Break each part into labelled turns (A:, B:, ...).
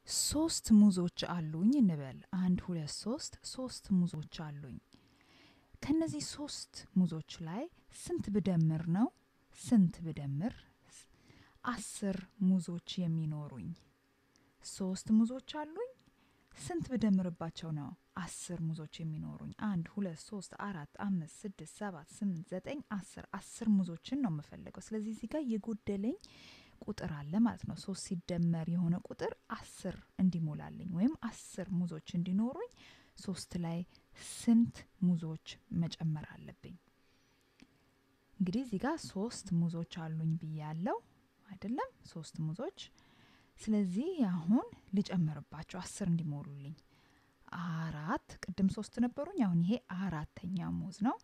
A: ሶስት ሙዞች አሉኝ እንበል። አንድ ሁለት ሶስት ሶስት ሙዞች አሉኝ። ከነዚህ ሶስት ሙዞች ላይ ስንት ብደምር ነው ስንት ብደምር አስር ሙዞች የሚኖሩኝ? ሶስት ሙዞች አሉኝ። ስንት ብደምርባቸው ነው አስር ሙዞች የሚኖሩኝ? አንድ ሁለት ሶስት አራት አምስት ስድስት ሰባት ስምንት ዘጠኝ አስር አስር ሙዞችን ነው የምፈልገው። ስለዚህ እዚህ ጋር የጎደለኝ ቁጥር አለ ማለት ነው። ሶስት ሲደመር የሆነ ቁጥር አስር እንዲሞላልኝ ወይም አስር ሙዞች እንዲኖሩኝ ሶስት ላይ ስንት ሙዞች መጨመር አለብኝ? እንግዲህ እዚህ ጋር ሶስት ሙዞች አሉኝ ብያለው አይደለም? ሶስት ሙዞች። ስለዚህ አሁን ልጨምርባቸው አስር እንዲሞሉልኝ አራት ቅድም ሶስት ነበሩኝ። አሁን ይሄ አራተኛ ሙዝ ነው።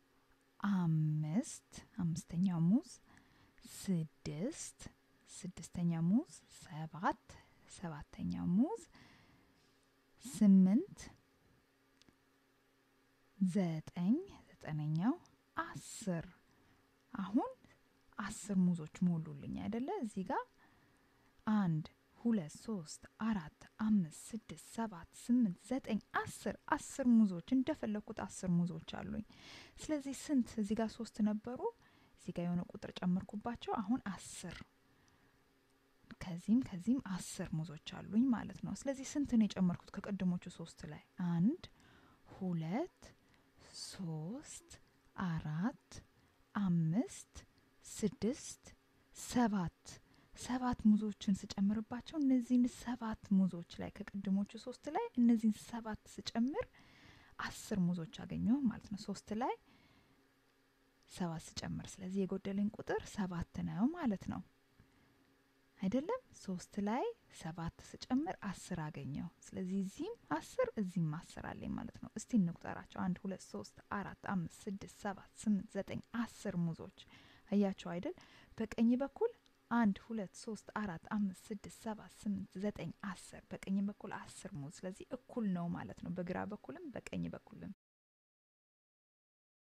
A: አምስት አምስተኛ ሙዝ፣ ስድስት ስድስተኛ ሙዝ፣ ሰባት ሰባተኛ ሙዝ፣ ስምንት ዘጠኝ ዘጠነኛው፣ አስር አሁን አስር ሙዞች ሞሉልኝ አይደለ? እዚህ ጋር አንድ ሁለት ሶስት አራት አምስት ስድስት ሰባት ስምንት ዘጠኝ አስር አስር ሙዞች እንደፈለግኩት አስር ሙዞች አሉኝ። ስለዚህ ስንት እዚህ ጋር ሶስት ነበሩ፣ እዚህ ጋር የሆነ ቁጥር ጨመርኩባቸው። አሁን አስር ከዚህም ከዚህም አስር ሙዞች አሉኝ ማለት ነው። ስለዚህ ስንት ነው የጨመርኩት ከቅድሞቹ ሶስት ላይ? አንድ ሁለት ሶስት አራት አምስት ስድስት ሰባት ሰባት ሙዞችን ስጨምርባቸው እነዚህን ሰባት ሙዞች ላይ ከቅድሞቹ ሶስት ላይ እነዚህን ሰባት ስጨምር አስር ሙዞች አገኘሁ ማለት ነው። ሶስት ላይ ሰባት ስጨምር፣ ስለዚህ የጎደለኝ ቁጥር ሰባት ነው ማለት ነው አይደለም? ሶስት ላይ ሰባት ስጨምር አስር አገኘሁ። ስለዚህ እዚህም አስር እዚህም አስር አለኝ ማለት ነው። እስቲ እንቁጠራቸው። አንድ ሁለት ሶስት አራት አምስት ስድስት ሰባት ስምንት ዘጠኝ አስር ሙዞች አያቸው አይደል? በቀኝ በኩል አንድ ሁለት ሶስት አራት አምስት ስድስት ሰባት ስምንት ዘጠኝ አስር በቀኝ በኩል አስር ሙዝ። ስለዚህ እኩል ነው ማለት ነው፣ በግራ በኩልም በቀኝ በኩልም